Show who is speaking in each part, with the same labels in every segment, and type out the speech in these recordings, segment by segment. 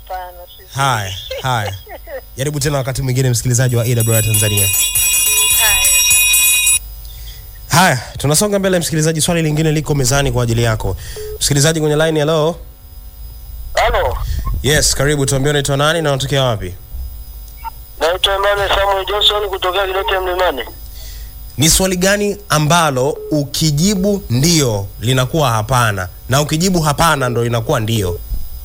Speaker 1: hapana. sijui.
Speaker 2: Haya, haya, jaribu tena wakati mwingine, msikilizaji wa AWR Tanzania.
Speaker 1: Haya.
Speaker 2: Haya, tunasonga mbele msikilizaji, swali lingine liko mezani kwa ajili yako msikilizaji kwenye line. Hello,
Speaker 3: Halo,
Speaker 2: yes, karibu. Tuambie unaitwa nani na unatokea wapi?
Speaker 3: naitwa Emmanuel Samuel Johnson kutokea Kidete Mlimani.
Speaker 2: Ni swali gani ambalo ukijibu ndio linakuwa hapana na ukijibu hapana ndo linakuwa ndio?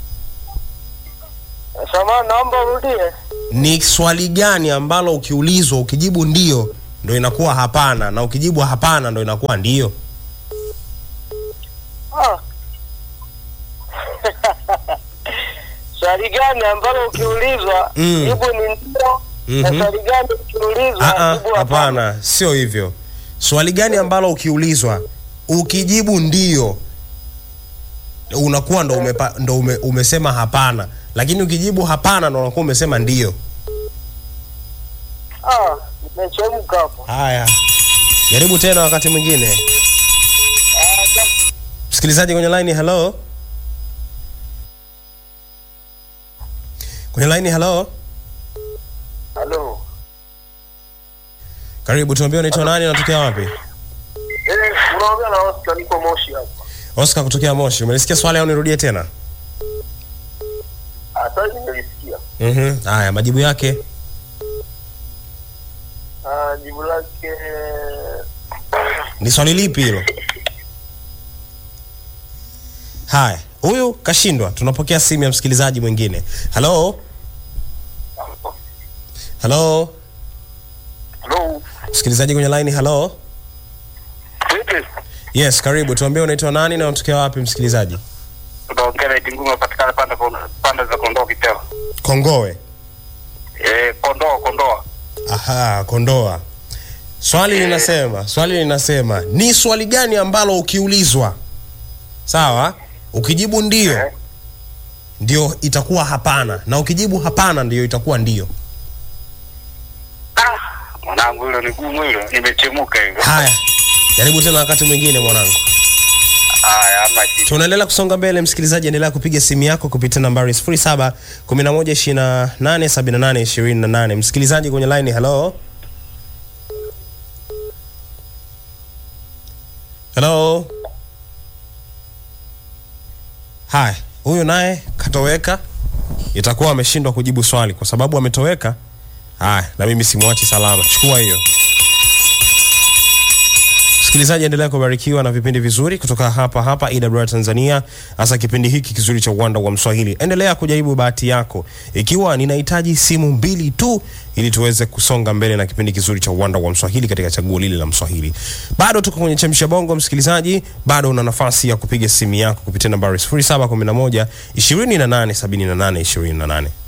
Speaker 3: Samahani, naomba urudie.
Speaker 2: Ni swali gani ambalo ukiulizwa ukijibu ndio ndo inakuwa hapana na ukijibu hapana ndo inakuwa ndio?
Speaker 3: Ah. swali gani ambalo ukiulizwa
Speaker 2: Mm.
Speaker 3: jibu ni ndio, na
Speaker 2: Mhm.
Speaker 3: swali gani ukiulizwa
Speaker 2: Ah, ah,
Speaker 3: jibu hapana?
Speaker 2: hapana, sio hivyo. Swali gani ambalo ukiulizwa ukijibu ndio unakuwa ndo, umepa, ndo ume, umesema hapana, lakini ukijibu hapana ndo unakuwa umesema ndio.
Speaker 3: Ah, nimechemka hapo.
Speaker 2: Haya, jaribu tena wakati mwingine.
Speaker 3: Ah, sa-
Speaker 2: Msikilizaji kwenye line, hello. Kwenye line, hello.
Speaker 3: Halo.
Speaker 2: Karibu, tuambie unaitwa nani, unatokea wapi?
Speaker 3: Eh, unaongea na Oscar, niko Moshi hapa.
Speaker 2: Oscar kutokea Moshi. Umelisikia swali au nirudie tena?
Speaker 3: Ah, sasa nimelisikia.
Speaker 2: Mhm. Haya, majibu yake.
Speaker 3: Ah, jibu lake
Speaker 2: Ni swali lipi hilo? Haya, huyu kashindwa. Tunapokea simu ya msikilizaji mwingine. Hello? Hello?
Speaker 3: Hello.
Speaker 2: Msikilizaji kwenye line, hello?
Speaker 3: Vipi?
Speaker 2: Yes, karibu. Tuambie unaitwa nani na unatokea wapi msikilizaji?
Speaker 3: Utaongea na Itingume patikana pande pande za Kondoa Kiteo.
Speaker 2: Kongowe.
Speaker 3: Eh, Kondoa Kondoa.
Speaker 2: Aha, Kondoa. Swali linasema, swali linasema ni swali gani ambalo ukiulizwa sawa, ukijibu ndio
Speaker 3: Eh.
Speaker 2: ndio itakuwa hapana, na ukijibu hapana ndio itakuwa ndio.
Speaker 3: Ah, mwanangu hilo ni gumu hilo, nimechemuka hivyo.
Speaker 2: Haya, jaribu tena wakati mwingine mwanangu.
Speaker 3: Haya, ama shida.
Speaker 2: Tunaendelea kusonga mbele, msikilizaji, endelea kupiga simu yako kupitia nambari 07 11 28 78 28. Msikilizaji kwenye line, hello hello. Haya, huyu naye katoweka, itakuwa ameshindwa kujibu swali kwa sababu ametoweka. Haya, na mimi simwachi salama, chukua hiyo. Msikilizaji, endelea kubarikiwa na vipindi vizuri kutoka hapa hapa AWR Tanzania, hasa kipindi hiki kizuri cha uwanda wa Mswahili. Endelea kujaribu bahati yako, ikiwa ninahitaji simu mbili tu ili tuweze kusonga mbele na kipindi kizuri cha uwanda wa Mswahili katika chaguo lile la Mswahili. Bado tuko kwenye chemsha bongo, msikilizaji, bado una nafasi ya kupiga simu yako kupitia nambari 0711 28 78 28.